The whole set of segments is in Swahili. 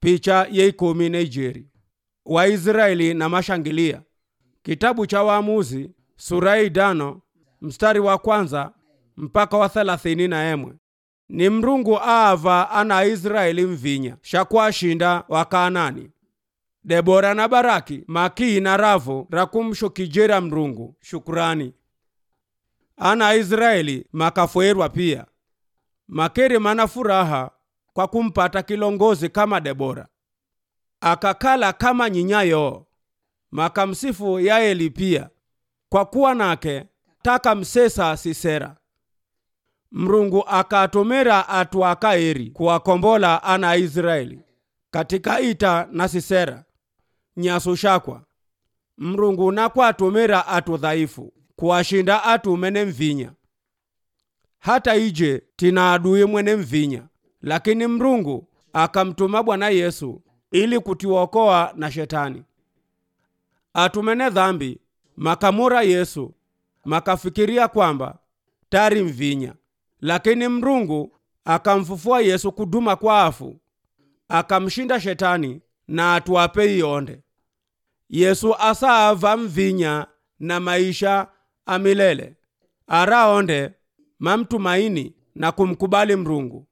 picha yeikumi na ijeri waisraeli na mashangilia kitabu cha waamuzi sura ya idano mstari wa kwanza mpaka wa thelathini na emwe ni mrungu aava ana israeli mvinya shakwashinda wakaanani debora na baraki makii na ravo rakumshukijera mrungu shukurani ana israeli makafoerwa pia makeri mana furaha kwa kumpata kilongozi kama debora akakala kama nyinyayo makamsifu yaeli pia kwa kuwa nake taka msesa sisera mrungu akatomera atu akaeri kuwakombola ana israeli katika ita na sisera nyasu shakwa mrungu nakwatomera atu dhaifu kuwashinda atu mene mvinya hata ije tina adui mwene mvinya lakini mrungu akamtuma bwana yesu ili kutiokoa na shetani atumene dhambi makamura yesu makafikiria kwamba tari mvinya lakini mrungu akamfufua yesu kuduma kwa afu akamshinda shetani na atuape ionde yesu asaava mvinya na maisha amilele araonde mamtumaini na kumkubali mrungu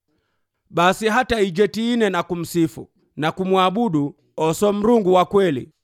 basi hata ije tiine na kumsifu na kumwabudu oso mrungu wa kweli